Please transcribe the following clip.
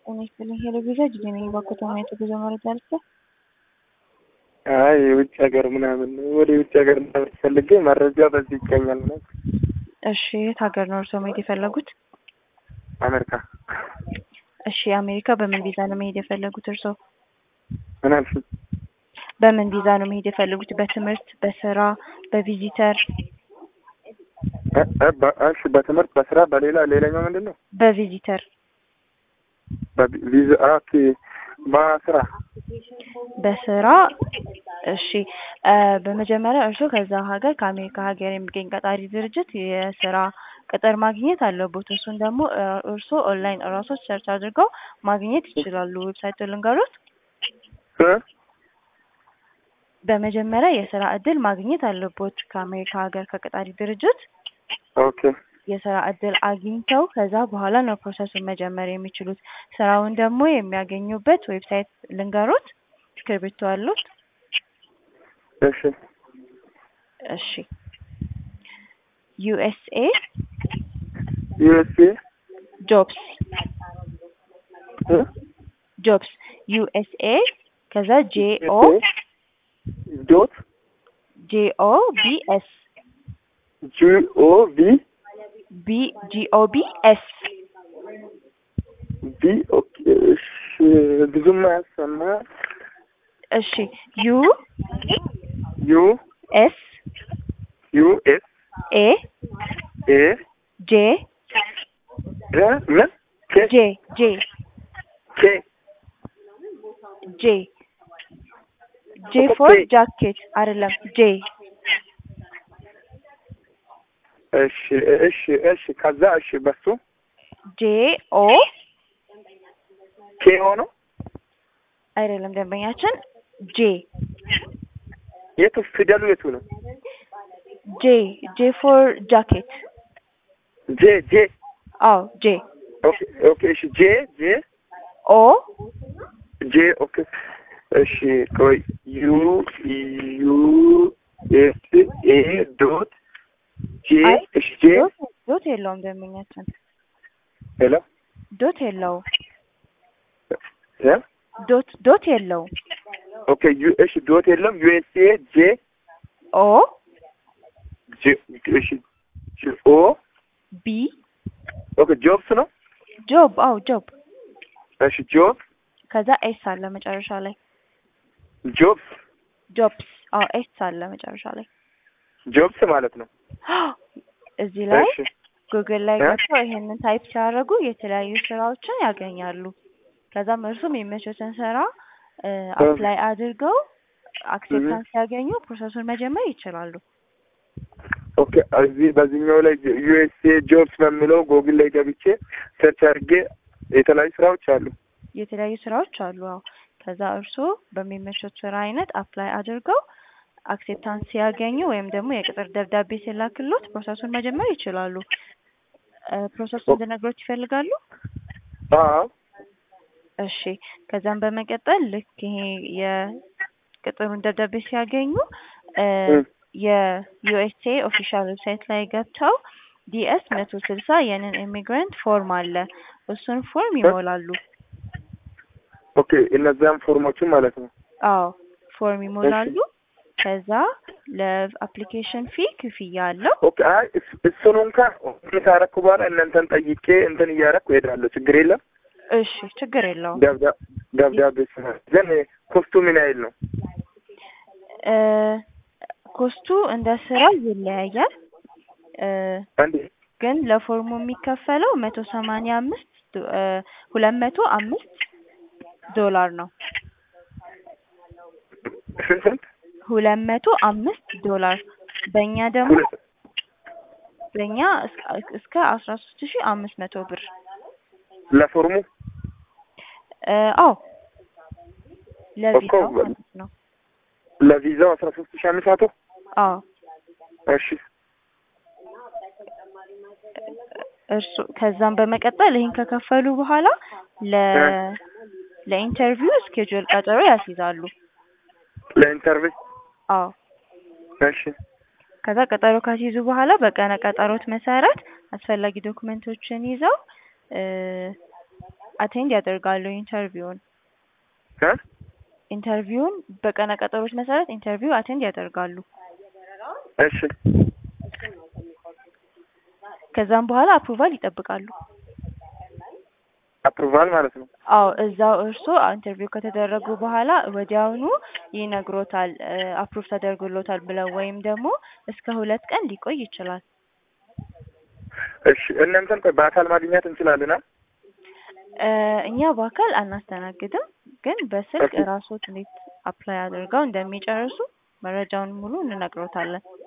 ጤና ይስጥልኝ። ሄሎ ቪዛ ጅዜ ነኝ። በከተማ የተጉዞ መረጃ ልስጥ። አይ የውጭ ሀገር ምናምን ወደ የውጭ ሀገር ምናምን ፈልጌ መረጃ በዚህ ይገኛል ነው። እሺ የት ሀገር ነው እርስዎ መሄድ የፈለጉት? አሜሪካ። እሺ አሜሪካ በምን ቪዛ ነው መሄድ የፈለጉት እርስዎ? ምን አልሽኝ? በምን ቪዛ ነው መሄድ የፈለጉት? በትምህርት፣ በስራ፣ በቪዚተር? እ- እ- በ- እሺ በትምህርት በስራ በሌላ ሌላኛው ምንድን ነው? በቪዚተር በቪዛ ኦኬ በስራ በስራ እሺ እ በመጀመሪያ እርስዎ ከዛ ሀገር ከአሜሪካ ሀገር የሚገኝ ቀጣሪ ድርጅት የስራ ቅጥር ማግኘት አለቦት። እሱን ደግሞ እ እርስዎ ኦንላይን እራሶት ሰርች አድርገው ማግኘት ይችላሉ። ዌብሳይቱ ልንገሮት። እ? በመጀመሪያ የስራ እድል ማግኘት አለቦት ከአሜሪካ ሀገር ከቀጣሪ ድርጅት ኦኬ የስራ እድል አግኝተው ከዛ በኋላ ነው ፕሮሰሱን መጀመር የሚችሉት። ስራውን ደግሞ የሚያገኙበት ዌብሳይት ልንገሮት። እስክሪብቶ አሉት? እሺ እሺ ዩኤስኤ ዩኤስኤ ጆብስ እ? ጆብስ ዩኤስኤ ከዛ ጄኦ ዶት ጄኦ ቢኤስ ጂኦ ቪ ቢ ጂኦ ቢኤስ ቪ ኦኬ እሺ ብዙም አያሰማ እሺ ዩ ዩ ኤስ ዩ ኤስ ኤ ኤ ጄ እ ምን ኬ ጄ ጄ ኬ ጄ ጄ ፎር ጃኬት አይደለም ጄ እሺ እሺ እሺ ከዛ እሺ በሱ ጄ ኦ ኬ ሆኖ አይደለም ደንበኛችን ጄ የቱ ፊደሉ የቱ ነው? ጄ ጄ ፎር ጃኬት ጄ ጄ አዎ ጄ ኦኬ ኦኬ እሺ ጄ ጄ ኦ ጄ ኦኬ እሺ ቆይ ዩ ዩ ኤስ ኤ ዶት ጄ አይ እሺ ጄ ዶት ዶት የለውም ደንበኛችን ሄሎ ዶት የለውም እ ዶት ዶት የለውም ኦኬ ዩ እሺ ዶት የለም ዩኤስኤ ጄ ኦ ጄ እሺ ጄ ኦ ቢ ኦኬ ጆብስ ነው ጆብ አዎ ጆብ እሺ ጆብ ከዛ ኤስ አለ መጨረሻ ላይ ጆብስ ጆብስ አዎ ኤስ አለ መጨረሻ ላይ ጆብስ ማለት ነው እዚህ ላይ እሺ ጉግል ላይ እ? ገብተው ይሄንን ታይፕ ሲያደርጉ የተለያዩ ስራዎችን ያገኛሉ። ከዛም እርሱም የሚመቹትን ስራ አፕላይ አድርገው አክሴፕታንስ ሲያገኙ ፕሮሰሱን መጀመር ይችላሉ። ኦኬ እዚህ በዚህኛው ላይ ዩኤስኤ ጆብስ በሚለው ጎግል ላይ ገብቼ ሰርች አድርጌ የተለያዩ ስራዎች አሉ። የተለያዩ ስራዎች አሉ። አዎ ከዛ እርስዎ በሚመቹት ስራ አይነት አፕላይ አድርገው አክሴፕታንስ ሲያገኙ ወይም ደግሞ የቅጥር ደብዳቤ ሲላክሎት ፕሮሰሱን መጀመር ይችላሉ። እ ፕሮሰሱን እንድነግሮት ይፈልጋሉ? አዎ እሺ ከዛም በመቀጠል ልክ ይሄ የቅጥሩን ደብዳቤ ሲያገኙ እ እ። የዩኤስኤ ኦፊሻል ዌብሳይት ላይ ገብተው ዲኤስ መቶ ስልሳ የንን ኢሚግራንት ፎርም አለ እሱን ፎርም ይሞላሉ። ኦኬ እነዚያም ፎርሞችን ማለት ነው። አዎ ፎርም ይሞላሉ። ከዛ ለአፕሊኬሽን ፊ ክፍያ አለው። ኦኬ አይ እስ- እሱን እንኳን ኦኬ ካረኩ በኋላ እናንተን ጠይቄ እንትን እያረኩ እሄዳለሁ። ችግር የለም። እሺ ችግር የለውም። ደብዳ- ደብዳቤ ስራ ግን ኮስቱ ምን ያህል ነው? እ ኮስቱ እንደ ስራው ይለያያል። እ አንዴ ግን ለፎርሙ የሚከፈለው መቶ ሰማንያ አምስት ሁለት መቶ አምስት ዶላር ነው። ስንት ስንት? ሁለት መቶ አምስት ዶላር በእኛ ደግሞ ሁለት በእኛ እስከ- እስከ አስራ ሶስት ሺህ አምስት መቶ ብር ለፎርሙ እ አዎ ለቪዛው እኮ ማለት ነው። ለቪዛው አስራ ሶስት ሺህ አምስት መቶ አዎ እሺ እርሱ ከዛም በመቀጠል ይህን ከከፈሉ በኋላ ለ ለኢንተርቪው ስኬጁል ቀጠሮ ያስይዛሉ። ለኢንተርቪው አዎ እሺ ከዛ ቀጠሮ ካስይዙ በኋላ በቀነ ቀጠሮት መሰረት አስፈላጊ ዶክመንቶችን ይዘው እ አቴንድ ያደርጋሉ ኢንተርቪውን እ ኢንተርቪውን በቀነ ቀጠሮች መሰረት ኢንተርቪው አቴንድ ያደርጋሉ። እሺ ከዛም በኋላ አፕሩቫል ይጠብቃሉ። አፕሩቫል ማለት ነው። አዎ እዛው እርስዎ ኢንተርቪው ከተደረጉ በኋላ ወዲያውኑ ይነግሮታል አፕሩቭ ተደርጎሎታል ብለው ወይም ደግሞ እስከ ሁለት ቀን ሊቆይ ይችላል። እሺ እናንተን ቆይ በአካል ማግኘት እንችላለን? አ? እ እኛ በአካል አናስተናግድም፣ ግን በስልክ ኦኬ። ራስዎት እንዴት አፕላይ አድርገው እንደሚጨርሱ መረጃውን ሙሉ እንነግሮታለን።